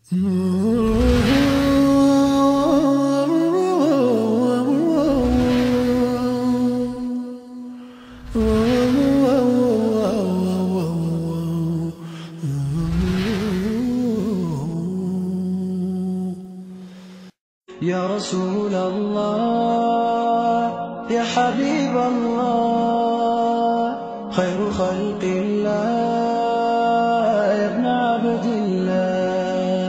يا رسول الله يا حبيب الله خير خلق الله يا ابن عبد الله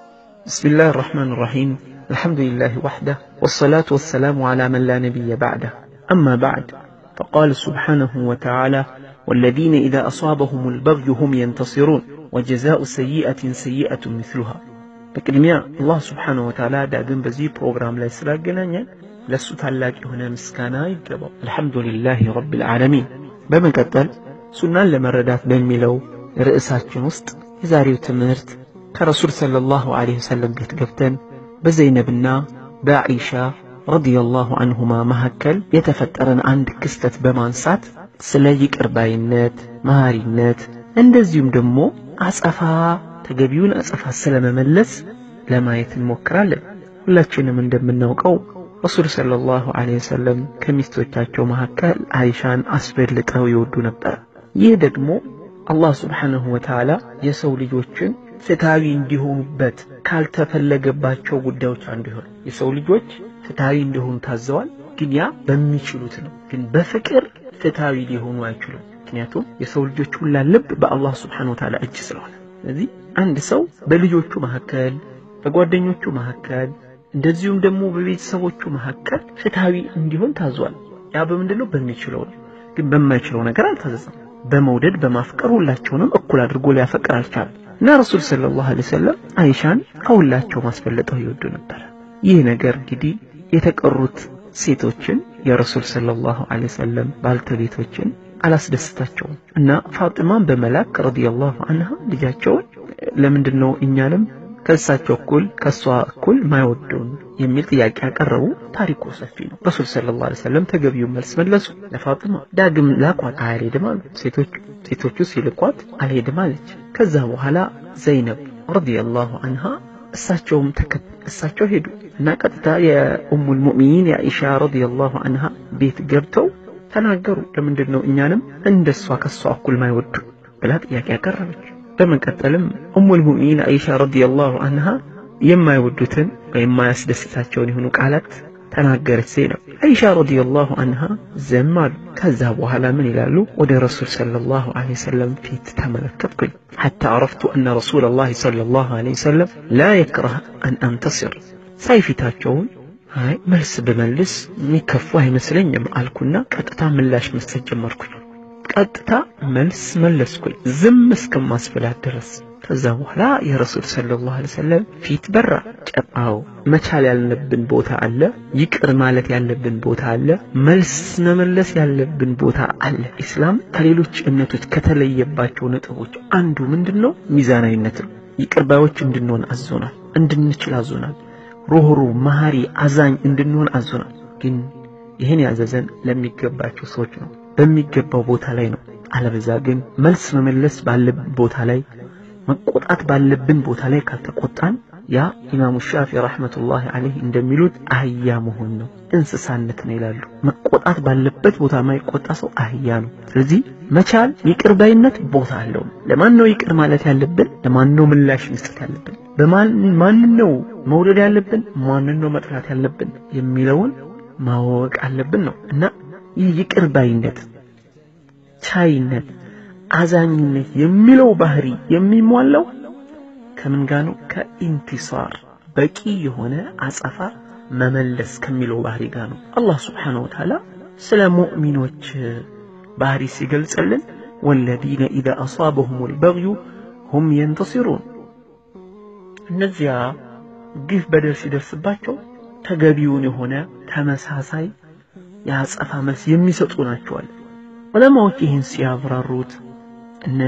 بسم الله الرحمن الرحيم الحمد لله وحده والصلاة والسلام على من لا نبي بعده أما بعد فقال سبحانه وتعالى والذين إذا أصابهم البغي هم ينتصرون وجزاء سيئة سيئة مثلها በቅድሚያ አላህ ስብሓንሁ ወተዓላ ዳግም በዚህ ፕሮግራም ላይ ስላገናኘን ለእሱ ታላቅ የሆነ ምስጋና ይገባው አልሐምዱሊላህ ረብል ዓለሚን በመቀጠል ሱናን ለመረዳት በሚለው ርዕሳችን ውስጥ የዛሬው ትምህርት ከረሱል ሰለላሁ ዐለይሂ ወሰለም ቤት ገብተን በዘይነብና በአኢሻ ረዲየላሁ አንሁማ መካከል የተፈጠረን አንድ ክስተት በማንሳት ስለ ይቅር ባይነት መሐሪነት እንደዚሁም ደግሞ አጸፋ ተገቢውን አጸፋ ስለመመለስ ለማየት እንሞክራለን። ሁላችንም እንደምናውቀው ረሱል ሰለላሁ ዐለይሂ ወሰለም ከሚስቶቻቸው መካከል አይሻን አስበልጠው ይወዱ ነበር። ይህ ደግሞ አላህ ስብሓንሁ ወተዓላ የሰው ልጆችን ፍትሃዊ እንዲሆኑበት ካልተፈለገባቸው ጉዳዮች አንዱ ይሆን የሰው ልጆች ፍትሃዊ እንዲሆኑ ታዘዋል። ግን ያ በሚችሉት ነው። ግን በፍቅር ፍትሃዊ ሊሆኑ አይችሉም። ምክንያቱም የሰው ልጆች ሁላ ልብ በአላህ ስብሓንሁ ወተዓላ እጅ ስለሆነ ስለዚህ አንድ ሰው በልጆቹ መካከል በጓደኞቹ መካከል እንደዚሁም ደግሞ በቤተሰቦቹ መካከል ፍትሃዊ እንዲሆን ታዟል። ያ በምንድን ነው? በሚችለው ነው። ግን በማይችለው ነገር አልታዘዘም። በመውደድ በማፍቀር ሁላቸውንም እኩል አድርጎ ሊያፈቅር አልቻለም እና ረሱል ሰለላሁ ዐለይሂ ወሰለም አይሻን ከሁላቸው ማስበለጠው ይወዱ ነበር። ይህ ነገር እንግዲህ የተቀሩት ሴቶችን የረሱል ሰለላሁ ዐለይሂ ወሰለም ባልተቤቶችን አላስደስታቸውም እና ፋጢማን በመላክ ረዲየላሁ አንሃ ልጃቸውን ለምንድን ነው እኛንም ከእሳቸው እኩል ከእሷ እኩል ማይወዱን የሚል ጥያቄ ያቀረቡ። ታሪኩ ሰፊ ነው። ረሱል ሰለላሁ ዐለይሂ ወሰለም ተገቢውን መልስ መለሱ። ለፋጢማ ዳግም ላኳት፣ አልሄድም አሉ። ሴቶቹ ሴቶቹ ሲልኳት አልሄድም አለች። ከዛ በኋላ ዘይነብ ረዲየላሁ አንሃ እሳቸውም እሳቸው ሄዱ እና ቀጥታ የኡሙል ሙእሚኒን የአኢሻ ረዲየላሁ አንሃ ቤት ገብተው ተናገሩ። ለምንድን ነው እኛንም እንደሷ ከሷ እኩል ማይወዱ ብላ ጥያቄ ያቀረበች። በመቀጠልም ኡሙል ሙእሚኒን አይሻ ረዲየላሁ አንሃ የማይወዱትን ወይም የማያስደስታቸውን የሆኑ ቃላት ተናገረች። ዘይነብ አይሻ ረዲየላሁ አንሃ ዝም አሉ። ከዛ በኋላ ምን ይላሉ? ወደ ረሱል ሰለላሁ ዐለይሂ ወሰለም ፊት ተመለከትኩኝ። ሐታ አረፍቱ አነ ረሱለላሂ ሰለላሁ ዐለይሂ ወሰለም ላ የክረህ አን አንተሲር ሳይ ፊታቸውን አይ መልስ ብመልስ የሚከፉ አይመስለኝም አልኩና ቀጥታ ምላሽ መስጠት ጀመርኩኝ። ቀጥታ መልስ መለስኩኝ ዝም እስከማስበላት ድረስ። ከዛ በኋላ የረሱል ሰለላሁ ዐለይሂ ወሰለም ፊት በራ። ጨጣው መቻል ያለብን ቦታ አለ፣ ይቅር ማለት ያለብን ቦታ አለ፣ መልስ መመለስ ያለብን ቦታ አለ። ኢስላም ከሌሎች እምነቶች ከተለየባቸው ነጥቦች አንዱ ምንድን ነው? ሚዛናዊነት ነው። ይቅር ባዮች እንድንሆን አዞናል፣ እንድንችል አዞናል። ሩህሩ መሐሪ አዛኝ እንድንሆን አዞናል። ግን ይህን ያዘዘን ለሚገባቸው ሰዎች ነው፣ በሚገባው ቦታ ላይ ነው። አለበዛ ግን መልስ መመለስ ባለብን ቦታ ላይ መቆጣት ባለብን ቦታ ላይ ካልተቆጣን ያ ኢማሙ ሻፊ ረሕመቱላሂ ዐለይህ እንደሚሉት አህያ መሆን ነው፣ እንስሳነት ነው ይላሉ። መቆጣት ባለበት ቦታ ማይቆጣ ሰው አህያ ነው። ስለዚህ መቻል ይቅር ባይነት ቦታ አለው። ለማን ነው ይቅር ማለት ያለብን? ለማን ነው ምላሽ መስጠት ያለብን? በማን ነው መውደድ ያለብን? ማንን ነው መጥላት ያለብን የሚለውን ማወቅ አለብን ነው እና ይህ ይቅር ባይነት፣ ቻይነት፣ አዛኝነት የሚለው ባህሪ የሚሟላው ከምን ጋር ነው? ከኢንቲሳር በቂ የሆነ አጸፋ መመለስ ከሚለው ባህሪ ጋር ነው። አላህ ስብሓነሁ ወተዓላ ስለ ሙእሚኖች ባህሪ ሲገልጽልን ወለዚነ ኢዛ አሳበሁሙል በግዩ ሁም የንተሲሩን እነዚያ ግፍ በደል ሲደርስባቸው ተገቢውን የሆነ ተመሳሳይ የአጸፋ መልስ የሚሰጡ ናቸዋል። ዑለማዎች ይህን ሲያብራሩት እነ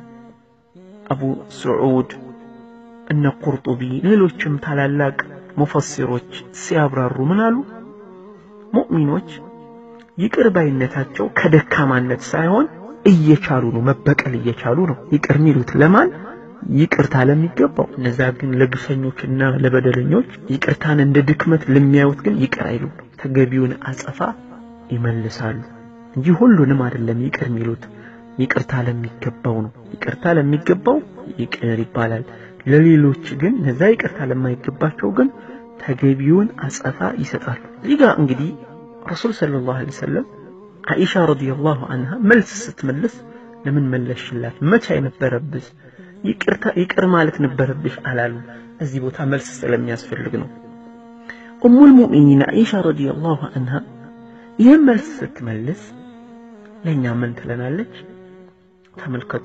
አቡ ስዑድ እነ ቁርጡቢ ሌሎችም ታላላቅ ሙፈሲሮች ሲያብራሩ ምን አሉ? ሙእሚኖች ይቅር ባይነታቸው ከደካማነት ሳይሆን እየቻሉ ነው፣ መበቀል እየቻሉ ነው። ይቅር የሚሉት ለማን? ይቅርታ ለሚገባው፣ እነዛ ግን ለግፈኞችና ለበደለኞች ይቅርታን እንደ ድክመት ለሚያዩት ግን ይቅር አይሉ፣ ተገቢውን አጸፋ ይመልሳሉ እንጂ ሁሉንም አይደለም ይቅር የሚሉት። ይቅርታ ለሚገባው ነው። ይቅርታ ለሚገባው ይቅር ይባላል። ለሌሎች ግን እነዛ ይቅርታ ለማይገባቸው ግን ተገቢውን አጸፋ ይሰጣሉ። እዚህ ጋር እንግዲህ ረሱል ሰለላሁ ዐለይሂ ወሰለም አኢሻ ረዲየላሁ አንሃ መልስ ስትመልስ ለምን መለሽላት? መቼ አይነበረብሽ? ይቅርታ ይቅር ማለት ነበረብሽ አላሉ። እዚህ ቦታ መልስ ስለሚያስፈልግ ነው። ኡሙል ሙእሚኒን አኢሻ ረዲየላሁ አንሃ ይህን መልስ ስትመልስ ለእኛ ምን ትለናለች? ተመልከቱ።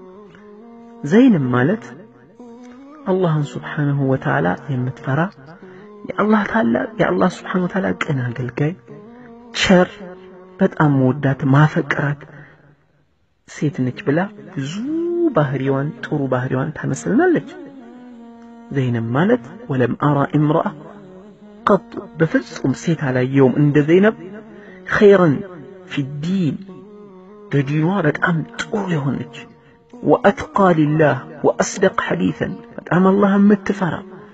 ዘይንም ማለት አላህን ስብሓነሁ ወተዓላ የምትፈራ የአላህ ታላቅ የአላህ ስብሓነሁ ወተዓላ ቅን አገልጋይ ቸር በጣም መወዳት ማፈቅራት ሴት ነች ብላ ብዙ ባህሪዋን ጥሩ ባህሪዋን ታመስልናለች። ዘይነብ ማለት ወለም አራ እምረአ ቀጥ በፍጹም ሴት አላየውም እንደ ዘይነብ ኸይረን ፊዲን በዲኗ በጣም ጥሩ የሆነች ወአትቃ ሊላህ ወአስደቅ ሐዲተን በጣም አላህ የምትፈራ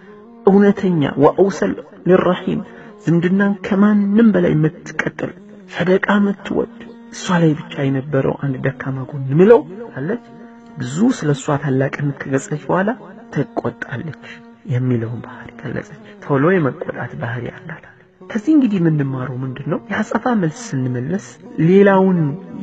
እውነተኛ ወአውሰል ሊረሒም ዝምድናን ከማንም በላይ የምትቀጥል ሰደቃ የምትወድ እሷ ላይ ብቻ የነበረው አንድ ደካማ ጎን ምለው አለች። ብዙ ስለ እሷ ታላቅነት ከገለጸች በኋላ ትቆጣለች የሚለውን ባህሪ ገለጸች። ቶሎ የመቆጣት ባህሪ አላት። ከዚህ እንግዲህ የምንማረው ምንድን ነው? የአጸፋ መልስ ስንመለስ ሌላውን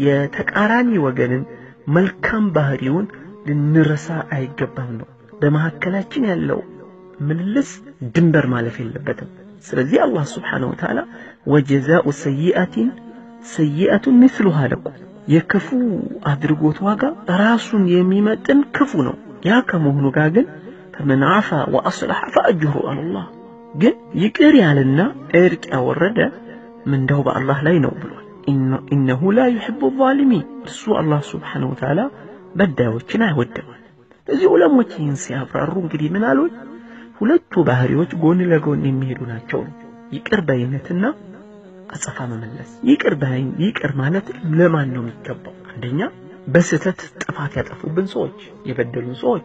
የተቃራኒ ወገንን መልካም ባህሪውን ልንረሳ አይገባም ነው። በመካከላችን ያለው ምልልስ ድንበር ማለፍ የለበትም። ስለዚህ አላህ ስብሓነሁ ወተዓላ ወጀዛኡ ሰይአቲን ሰይአቱን ምስሉሃ ለኩም የክፉ አድርጎት ዋጋ ራሱን የሚመጥን ክፉ ነው። ያ ከመሆኑ ጋር ግን ፈመን ዓፋ ወአስለሐ ፈአጅሩ አለላህ ግን ይቅር ያለና እርቅ ያወረደ ምንዳው በአላህ ላይ ነው ብሏል። ኢነሁ ላ ዩሕቡ ዛሊሚን እርሱ አላህ ስብሓነሁ ወተዓላ በዳዮችን አይወደዋል። እዚህ ዑለሞች ይህን ሲያብራሩ እንግዲህ ምን አሉት? ሁለቱ ባህሪዎች ጎን ለጎን የሚሄዱ ናቸው። ይቅር ባይነትና አጸፋ መመለስ። ይቅር ባይ ይቅር ማለት ለማን ነው የሚገባው? አንደኛ በስህተት ጥፋት ያጠፉብን ሰዎች፣ የበደሉን ሰዎች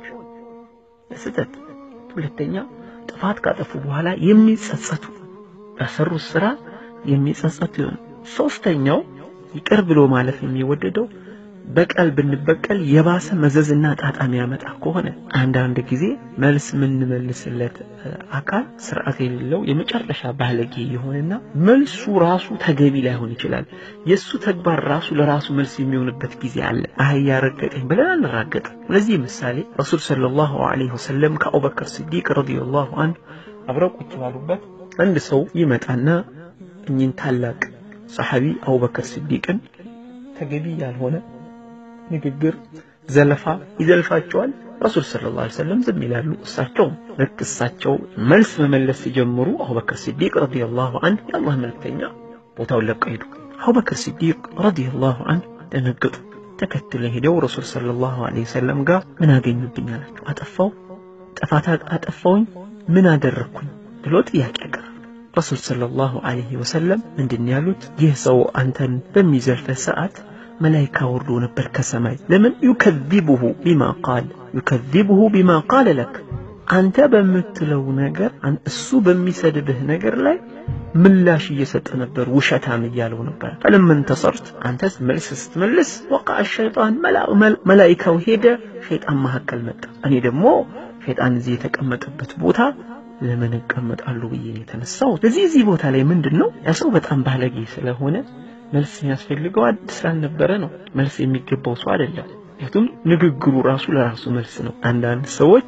በስህተት ሁለተኛ ጥፋት ካጠፉ በኋላ የሚጸጸቱ በሰሩት ስራ የሚጸጸቱ ይሆን። ሶስተኛው ይቅር ብሎ ማለፍ የሚወደደው በቀል ብንበቀል የባሰ መዘዝና ጣጣ የሚያመጣ ከሆነ አንዳንድ ጊዜ መልስ የምንመልስለት አካል ስርዓት የሌለው የመጨረሻ ባለጌ የሆነና መልሱ ራሱ ተገቢ ላይሆን ይችላል። የእሱ ተግባር ራሱ ለራሱ መልስ የሚሆንበት ጊዜ አለ። አህያ ረገጠኝ ብለን አንራገጥ። ለዚህ ምሳሌ ረሱል ሰለላሁ ዐለይሂ ወሰለም ከአቡበከር ስዲቅ ረዲየላሁ አንሁ አብረው ቁጭ ባሉበት አንድ ሰው ይመጣና እኚህን ታላቅ ሰሐቢ አቡበከር ስዲቅን ተገቢ ያልሆነ ንግግር፣ ዘለፋ ይዘልፋቸዋል። ረሱል ሰለላሁ ዐለይሂ ወሰለም ዝም ይላሉ። እሳቸው ልክ እሳቸው መልስ መመለስ ሲጀምሩ አቡበክር ሲዲቅ ረዲየላሁ ዐንሁ የአላህ መልክተኛ ቦታውን ለቀው ሄዱ። አቡበክር ሲዲቅ ረዲየላሁ ዐንሁ ደነገጡ። ተከትለው ሄደው ረሱል ሰለላሁ ዐለይሂ ወሰለም ጋር ምን አገኙብኝ አላቸው። አጠፋው ጥፋት አጠፋውኝ ምን አደረግኩኝ ብሎ ጥያቄ ያቀረቡ። ረሱል ሰለላሁ ዐለይሂ ወሰለም ምንድን ያሉት? ይህ ሰው አንተን በሚዘልፈህ ሰዓት መላይካ ወርዶ ነበር ከሰማይ። ለምን ዩከዚቡሁ ቢማ ቃል ዩከዚቡሁ ቢማ ቃለ ለክ አንተ በምትለው ነገር እሱ በሚሰድብህ ነገር ላይ ምላሽ እየሰጠ ነበር፣ ውሸታም እያለው ነበር። ፈለመን ተሰርት አንተ መልስ ስትመልስ ወቃ ሸይጣን መላይካው ሄደ፣ ሸይጣን መካከል መጣ። እኔ ደግሞ ሸይጣን እዚህ የተቀመጠበት ቦታ ለምን እቀመጣለሁ ብዬ ነው የተነሳው። ስለዚህ እዚህ ቦታ ላይ ምንድን ነው ያ ሰው በጣም ባለጌ ስለሆነ መልስ የሚያስፈልገው አዲስ ስላልነበረ ነው። መልስ የሚገባው ሰው አይደለም። ምክንያቱም ንግግሩ ራሱ ለራሱ መልስ ነው። አንዳንድ ሰዎች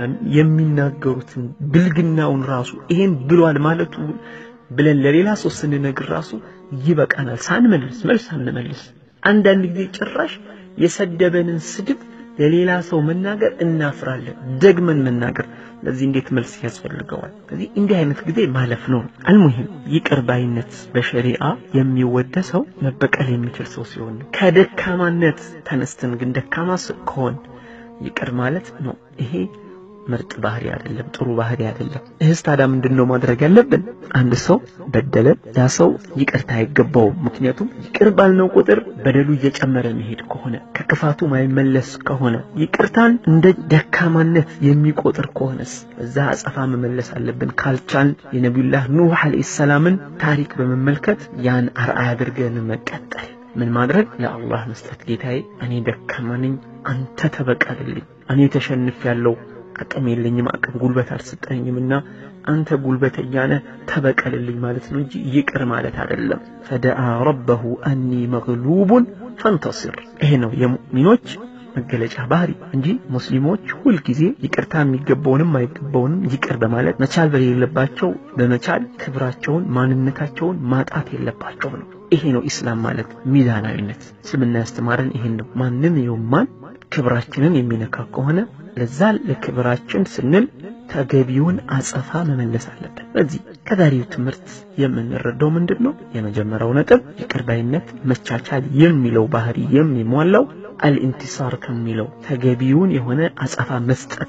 የሚናገሩትን ብልግናውን ራሱ ይሄን ብሏል ማለቱ ብለን ለሌላ ሰው ስንነግር ራሱ ይበቃናል፣ ሳንመልስ መልስ አንመልስ። አንዳንድ ጊዜ ጭራሽ የሰደበንን ስድብ ለሌላ ሰው መናገር እናፍራለን፣ ደግመን መናገር። ለዚህ እንዴት መልስ ያስፈልገዋል? ስለዚህ እንዲህ አይነት ጊዜ ማለፍ ነው። አልሙሂም ይቅር ባይነት በሸሪዓ የሚወደሰው መበቀል የሚችል ሰው ሲሆን ነው። ከደካማነት ተነስተን ግን ደካማ ከሆን ይቅር ማለት ነው። ይሄ ምርጥ ባህሪ አይደለም፣ ጥሩ ባህሪ አይደለም። ይህስ ታዲያ ምንድን ነው ማድረግ ያለብን? አንድ ሰው በደለን፣ ያ ሰው ይቅርታ አይገባውም። ምክንያቱም ይቅር ባልነው ቁጥር በደሉ እየጨመረ መሄድ ከሆነ ከክፋቱ ማይመለስ ከሆነ ይቅርታን እንደ ደካማነት የሚቆጥር ከሆነስ በዛ አጸፋ መመለስ አለብን። ካልቻል የነቢዩላህ ኑህ ዓለይሂ ሰላምን ታሪክ በመመልከት ያን አርአያ አድርገን መቀጠል ምን ማድረግ ለአላህ መስጠት። ጌታዬ እኔ ደካማ ነኝ፣ አንተ ተበቀልልኝ። እኔ ተሸንፍ ያለው አቅም የለኝም፣ አቅም ጉልበት አልሰጠኝምና አንተ ጉልበተኛ ነህ ተበቀልልኝ ማለት ነው እንጂ ይቅር ማለት አይደለም። ፈደአ ረበሁ አኒ መግሉቡን ፈንተሲር። ይሄ ነው የሙእሚኖች መገለጫ ባህሪ እንጂ ሙስሊሞች ሁልጊዜ ይቅርታ የሚገባውንም አይገባውንም ይቅር በማለት መቻል በሌለባቸው በመቻል ክብራቸውን ማንነታቸውን ማጣት የለባቸው ነው። ይሄ ነው ኢስላም ማለት ሚዛናዊነት። እስልምና ያስተማረን ይሄን ነው። ማንም የውማን ክብራችንን የሚነካ ከሆነ ለዛ ለክብራችን ስንል ተገቢውን አጸፋ መመለስ አለብን። በዚህ ከዛሬው ትምህርት የምንረዳው ምንድን ነው? የመጀመሪያው ነጥብ ይቅር ባይነት መቻቻል የሚለው ባህሪ የሚሟላው አልኢንቲሳር ከሚለው ተገቢውን የሆነ አጸፋ መስጠት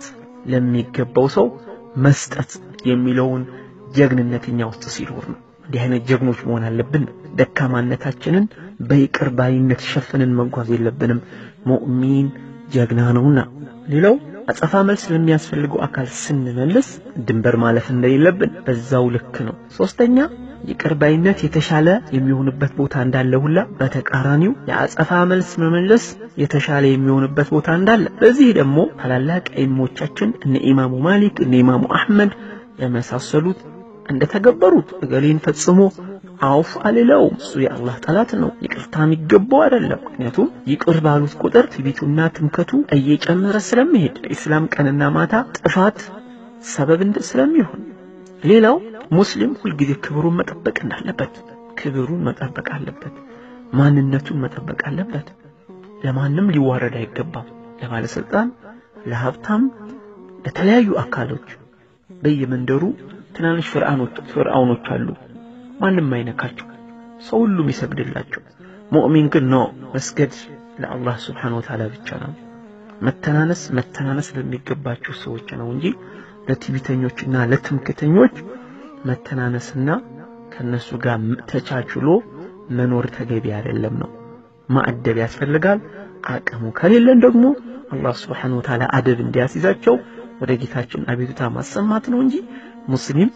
ለሚገባው ሰው መስጠት የሚለውን ጀግንነት እኛ ውስጥ ሲኖር ነው። እንዲህ አይነት ጀግኖች መሆን አለብን። ደካማነታችንን በይቅር ባይነት ሸፍንን መጓዝ የለብንም። ሙእሚን ጀግና ነውና። ሌላው አጸፋ መልስ ለሚያስፈልገው አካል ስንመልስ ድንበር ማለፍ እንደሌለብን በዛው ልክ ነው። ሶስተኛ ይቅር ባይነት የተሻለ የሚሆንበት ቦታ እንዳለ ሁላ በተቃራኒው የአጸፋ መልስ መመለስ የተሻለ የሚሆንበት ቦታ እንዳለ፣ በዚህ ደግሞ ታላላቅ ዒልሞቻችን እነ ኢማሙ ማሊክ እነ ኢማሙ አሕመድ የመሳሰሉት እንደተገበሩት እገሌን ፈጽሞ አውፍ አልለውም፣ እሱ የአላህ ጠላት ነው፣ ይቅርታ የሚገባው አይደለም። ምክንያቱም ይቅር ባሉት ቁጥር ትዕቢቱና ትምከቱ እየጨመረ ስለሚሄድ ኢስላም ቀንና ማታ ጥፋት ሰበብ ስለሚሆን ሌላው ሙስሊም ሁልጊዜ ክብሩን መጠበቅ እንዳለበት ክብሩን መጠበቅ አለበት። ማንነቱን መጠበቅ አለበት። ለማንም ሊዋረድ አይገባም። ለባለስልጣን፣ ለሀብታም፣ ለተለያዩ አካሎች በየመንደሩ ትናንሽ ፍርዓውኖች አሉ። ማንም አይነካቸው፣ ሰው ሁሉም ይሰግድላቸው። ሙእሚን ግን ነው መስገድ ለአላህ ስብሓነሁ ወተዓላ ብቻ ነው። መተናነስ መተናነስ ለሚገባቸው ሰዎች ነው እንጂ ለትዕቢተኞችና ለትምክተኞች መተናነስና ከነሱ ጋር ተቻችሎ መኖር ተገቢ አይደለም ነው። ማዕደብ ያስፈልጋል። አቅሙ ከሌለን ደግሞ አላህ ስብሓነሁ ወተዓላ አደብ እንዲያስይዛቸው ወደ ጌታችን አቤቱታ ማሰማት ነው እንጂ ሙስሊም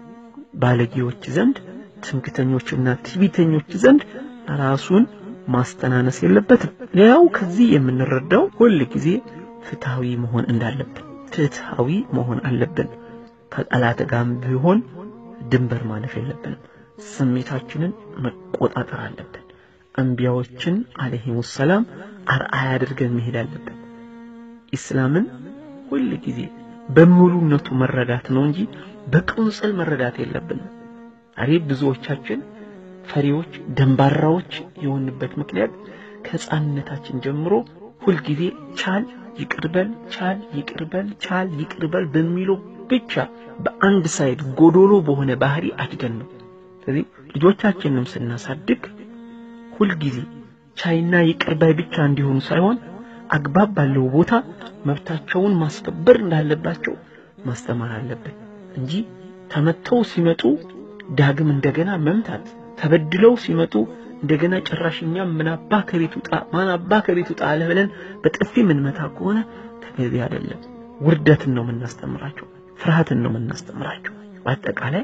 ባለጌዎች ዘንድ ትምክተኞችና ትዕቢተኞች ዘንድ ራሱን ማስተናነስ የለበትም። ሌላው ከዚህ የምንረዳው ሁል ጊዜ ፍትሃዊ መሆን እንዳለብን ፍትሃዊ መሆን አለብን። ከጠላት ጋርም ቢሆን ድንበር ማለፍ የለብንም። ስሜታችንን መቆጣጠር አለብን። አንቢያዎችን አለይሂሙ ሰላም አርአያ አድርገን መሄድ አለብን። ኢስላምን ሁል ጊዜ በሙሉነቱ መረዳት ነው እንጂ በቅንጽል መረዳት የለብንም። ዛሬ ብዙዎቻችን ፈሪዎች፣ ደንባራዎች የሆንበት ምክንያት ከሕፃንነታችን ጀምሮ ሁልጊዜ ቻል ይቅርበል፣ ቻል ይቅርበል፣ ቻል ይቅርበል በሚለው ብቻ በአንድ ሳይድ ጎዶሎ በሆነ ባህሪ አድገን ነው። ስለዚህ ልጆቻችንም ስናሳድግ ሁልጊዜ ቻይና ይቅርባይ ብቻ እንዲሆኑ ሳይሆን አግባብ ባለው ቦታ መብታቸውን ማስከበር እንዳለባቸው ማስተማር አለብን እንጂ ተመተው ሲመጡ ዳግም እንደገና መምታት፣ ተበድለው ሲመጡ እንደገና ጭራሽኛ ምን አባ ከቤት ውጣ ማን አባ ከቤት ውጣ አለ ብለን በጥፊ ምንመታ ከሆነ ተገቢ አይደለም። ውርደትን ነው የምናስተምራቸው፣ ፍርሃትን ነው የምናስተምራቸው። በአጠቃላይ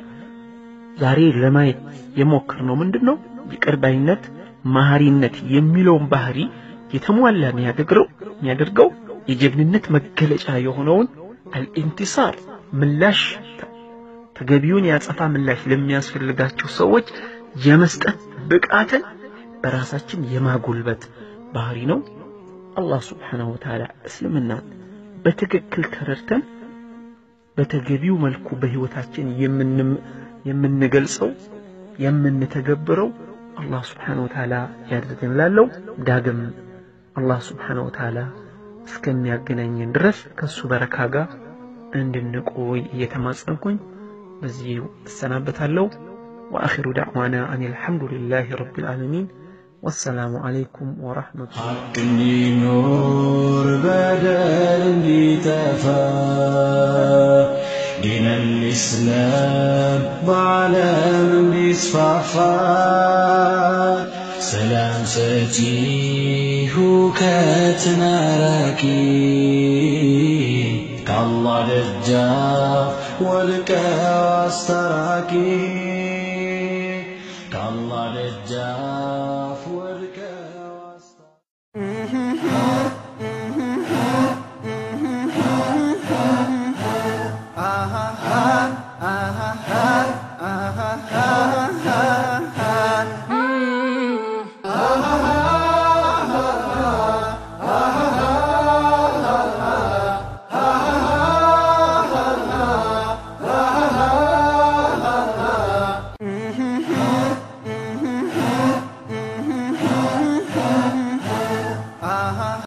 ዛሬ ለማየት የሞከርነው ምንድን ነው? ይቅር ባይነት፣ መሐሪነት የሚለውን ባህሪ የተሟላ የሚያደርገው የሚያደርገው የጀግንነት መገለጫ የሆነውን አልኢንቲሳር ምላሽ ተገቢውን የአጸፋ ምላሽ ለሚያስፈልጋቸው ሰዎች የመስጠት ብቃትን በራሳችን የማጎልበት ባህሪ ነው። አላህ ስብሓነሁ ወተዓላ እስልምናን በትክክል ተረድተን በተገቢው መልኩ በህይወታችን የምንገልጸው የምንተገብረው አላህ ስብሓነሁ ወተዓላ ያድርገን። ላለው ዳግም አላህ ስብሓነሁ ወተዓላ እስከሚያገናኘን ድረስ ከእሱ በረካ ጋር እንድንቆይ እየተማጸንኩኝ በዚህ እሰናበታለሁ። وآخر دعوانا أن الحمد لله رب العالمين ወሰላሙ አለይኩም ወረሕመቱላህ ሐቅ እንዲኖር በደል እንዲጠፋ ዲን ልእስላም በዓለም እንዲስፋፋ ሰላም ሰጪ ሁከትን አራቂ ከአላህ ደጃፍ ወድቀው አስታራቂ ከአላህ ደጃፍ ወድቀው አስታራቂ